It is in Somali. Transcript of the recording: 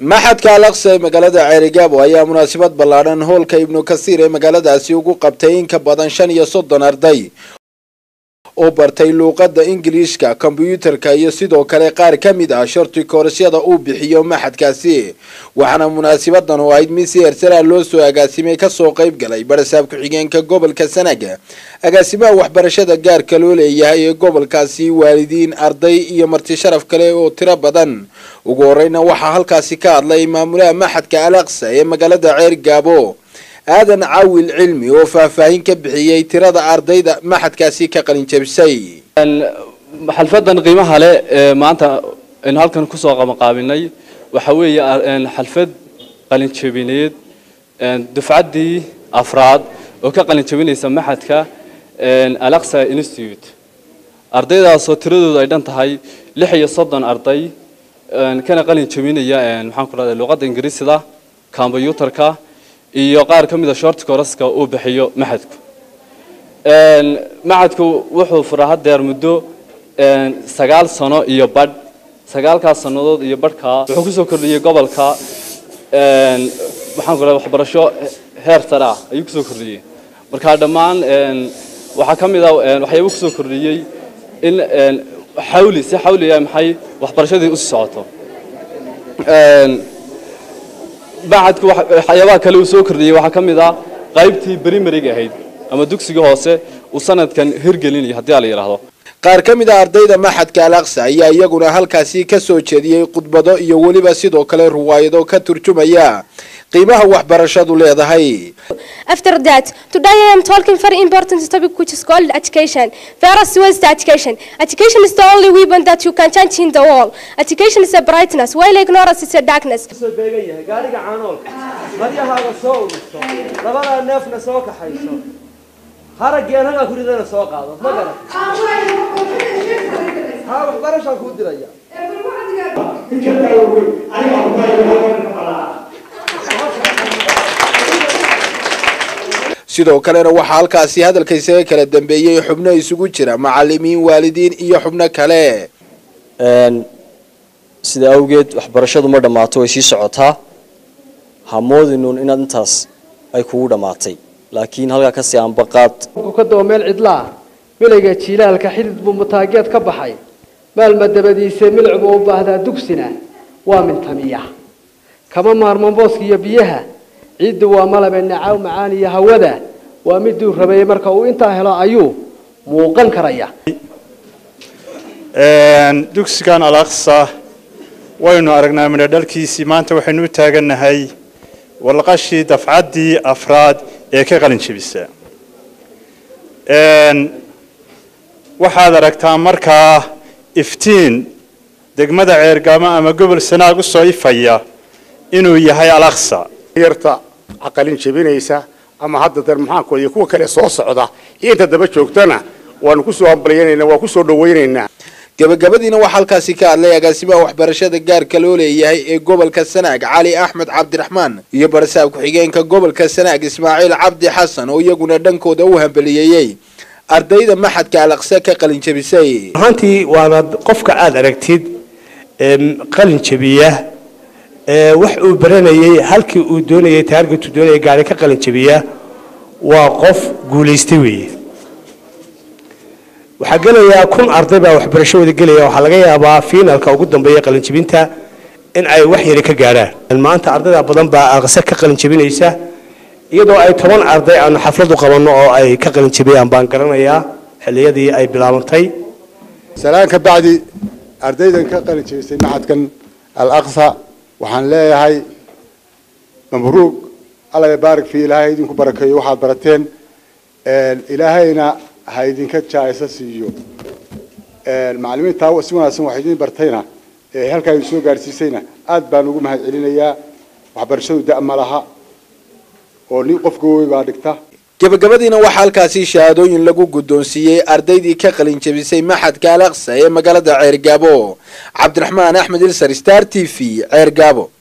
maxadka alaqsa ee magaalada ceerigaabo ayaa munaasabad ballaadhan hoolka ibnu kasiir ee magaaladaasi ugu qabtay in ka badan shan iyo soddon arday oo bartay luuqadda ingiliishka kombyuutarka iyo sidoo kale qaar ka mid ah shorti koorasyada uu bixiyo maxadkaasi waxaana munaasabadan oo ahayd mid si hersara loo soo agaasimay kasoo qayb galay barasaab ku-xigeenka gobolka sanaga agaasimaha waxbarashada gaarka loo leeyahay ee gobolkaasi waalidiin arday iyo marti sharaf kale oo tiro badan ugu horeyna waxaa halkaasi ka hadlay maamulaha maxadka alaqsa ee magaalada ceer gaabo aadan caawil cilmi oo faahfaahin ka bixiyey tirada ardayda maxadkaasi ka qalin jabisay xalfadan qiimaha leh ee maanta aynu halkan kusoo qabanqaabinay waxa weeye xalfad qalin jabineed dufcaddii afraad oo ka qalin jabinaysa maxadka alaqsa institute ardaydaasoo tiradoodu ay dhan tahay lix iyo soddon arday kana qalin jabinaya maxaan ku rahda luuqadda ingiriisida kombyuutarka iyo qaar ka mida short coraska uu bixiyo maxadku maxadku wuxuu furaa haddeer muddo sagaal sano iyo badh sagaalkaas sannadood iyo badhkaa wuxuu kusoo kordhiyey gobolka maxaan ku rahda waxbarasho heer sare ah ayuu kusoo kordhiyey marka dhammaan waxaa ka mid a waxyaaba kusoo kordhiyey in xawli si xawliya maxay waxbarashadii usii socoto maxadku waxyaabaha kale uu soo kordhiyey waxaa ka mid ah qaybtii brimariga ahayd ama dugsiga hoose uu sanadkan hirgelinayo haddii a la yidhaahdo qaar ka mid a ardayda maxadka alaqsa ayaa iyaguna halkaasi ka soo jeediyey khudbado iyo weliba sidoo kale ruwaayado ka turjumaya qiimaha waxbarashadu leedahay After that, today I am talking very important topic which is called education. First was the education. Education is the only weapon that you can change in the world. Education is a brightness, while ignorance is a darkness. soo beegan yahay gaariga caanoolka maryahaaga soo urusto labadaa neefna soo kaxayso haraggii anagaa ku ridana soo qaado ma garan haa waxbarashaan kuu diraya sidoo kalena waxaa halkaasi hadalka isaga kala dambeeyey xubno isugu jira macalimiin waalidiin iyo xubno kale sida awgeed waxbarashadu ma dhammaato way sii socotaa hamoodinuun inaad intaas ay kugu dhammaatay laakiin halkaa kasii aanbaqaad ka daba meel cidlaa milayga jiilaalka xidid buu mutaageed ka baxay maalma dabadiise milcbu u baahdaa dugsina waa mintamiya kama maarman booska iyo biyaha ciiddu waa malabe nacaaw macaan iyo hawada waa miduu rabeeyey marka uu intaa helo ayuu muuqan karaya dugsigan alaqsa waynu aragnaa midho dhalkiisii maanta waxaynu u taagannahay walqashii dafcaddii afraad ee ka qalin jebisa waxaad aragtaa markaa iftiin degmada ceergaamo ama gobol sanaag u soo ifaya inuu yahay alaqsa yarta caqalin jebinaysa ama hadda dar maxaanku iyo kuwa kale soo socda iyo inta daba joogtana waanu kusoo hambalyanaynaa waa kusoo dhawaynaynaa gabagabadiina waxaa halkaasi ka hadlay agaasimaha waxbarashada gaarka loo leeyahay ee gobolka sanaag cali axmed cabdiraxmaan iyo barasaab ku-xigeenka gobolka sanaag ismaaciil cabdi xasan oo iyaguna dhankooda u hambaliyeeyey ardayda maxadka alaqse ka qalin jebisay ahaantii waana qofka aada aragtid qalin jebiya wax uu baranayay halkii uu doonayay taargetu doonayay gaari ka qalin jebiya waa qof guulaystay weeye waxaa gelayaa kun arday baa waxbarashadooda gelaya waxaa laga yaabaa fiinalka ugu dambeeya qalinjebinta in ay wax yari ka gaadhaan maanta ardayda badan baa aqse ka qalinjebinaysa iyadoo ay toban arday aanu xafladu qabanno oo ay ka qalinjebiyaan baan garanayaa xilliyadii ay bilaabantay salaan ka bacdi ardaydan ka qalin jebisay maxadkan alaqsa waxaan leeyahay mabruuq alla baarik fi ilaahay idinku barakeeyo waxaad barateen ilaahayna ha idinka jaaysa siiyo macalimiintaa si wanaagsan wax idin bartayna ee halkaa idin soo gaarsiisayna aad baan ugu mahad celinayaa waxbarashadu da' ma laha oo nin qof gawey baa dhigta gabagabadiina waxaa halkaasi shahaadooyin lagu guddoonsiiyey ardaydii ka qalin jebisay maxadka alaqsa ee magaalada ceergaabo cabdiraxmaan axmed ilsar star t v ceergaabo